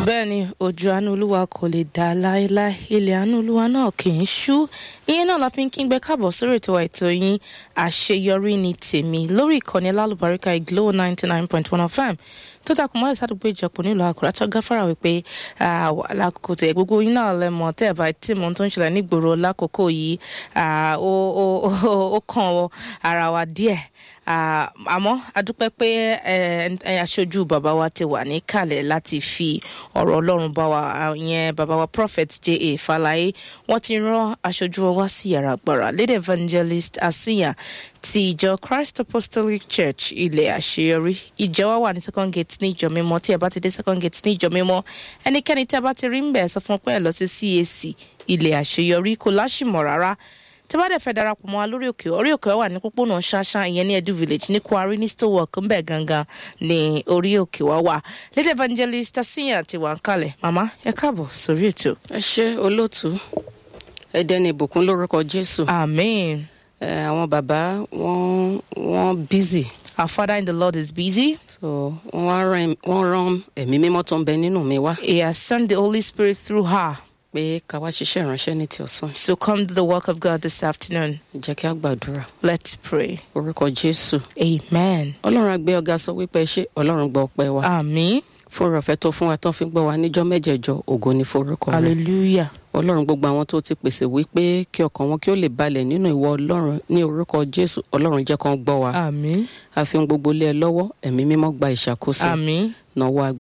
bẹ́ẹ̀ ni ojú àánú olúwa kò lè dá láéláé ilẹ̀ àánú olúwa náà kì í ṣú ìyẹn náà la fi ń kí n gbé káàbọ̀ sórí ètò ètò yín àṣeyọrí ni tèmi lórí ìkànnì alálùbáríkà ìglo ninety nine point one fm tó takùn mọ́lẹ̀ sádùúgbò ìjọpọ̀ nílùú àkùrẹ́ tó gáfárà wípé lákòókò tẹ̀ gbogbo yín náà lẹ́mọ̀ tẹ́ ẹ̀ bá tí mo tó ń ṣẹlẹ̀ nígboro lákòókò yìí ó kàn ara wa díẹ̀ àmọ́ adúpẹ́ pé aṣojú bàbá wa ti wà níkàlẹ̀ láti fi ọ̀rọ̀ ọlọ́run bá wa ìyẹn bàbá wa prophet J.A. Falaye wọ́n ti rán aṣojú wa wá sí yàrá àgbàrá lady evangelist asiya ti ìjọ Christ Apostolic Church ilẹ̀ àṣeyọrí ìjọ wa wà ní second gate ní ìjọ mímọ́ tí ẹ bá ti dé second gate ní ìjọ mímọ́ ẹnikẹ́ni tí a bá ti rí ń bẹ̀ sọ fún pé ẹ lọ sí CAC ilẹ̀ àṣeyọrí kò láṣìmọ̀ rárá tí bá dẹ̀ fẹ́ darapọ̀ mọ́ wa lórí òkè orí òkè wà ní pópónà ṣáṣá ìyẹn ní edu village ní kwari ní stowwork ń bẹ̀ gangan ní orí òkè wa wà lady evangelist asiyan ti wà ń kalẹ̀ màmá ẹ káàbọ̀ sórí ètò. ẹ ṣe olóòtú ẹdẹ ní ìbùkún lórúkọ jésù. amen. àwọn bàbá wọn wọn busy. our father in the lord is busy. so wọn rán ẹ̀mí mímọ́ tó ń bẹ nínú mi wá. he has sent the holy spirit through her. pé ká wá ṣiṣẹ́ ìránṣẹ́ ní ti ọ̀sán. So come to the work of God this afternoon. jẹ́ kí a gbàdúrà. Let's pray. orúkọ jésù. Amen. ọlọ́run àgbẹ̀ ọ̀gá sọ wípé ṣé ọlọ́run gbọ́ ọpẹ́ wa. Àmín. fún ọ̀fẹ́ tó fún wa tó fi gbọ́ wa níjọ́ mẹ́jẹ̀jọ ògo ni forúkọ rẹ̀. Hallelujah. ọlọ́run gbogbo àwọn tó ti pèsè wípé kí ọkàn wọn kí ó lè balẹ̀ nínú ìwọ ọlọ́run ní orúkọ jésù ọlọ́run jẹ́ kán gbọ́ wa. Àmín. a fi ohun gbogbo lé ẹ lọ́wọ́ ẹ̀mí mímọ́ gba ìṣàkóso. Àmín. nàwọ́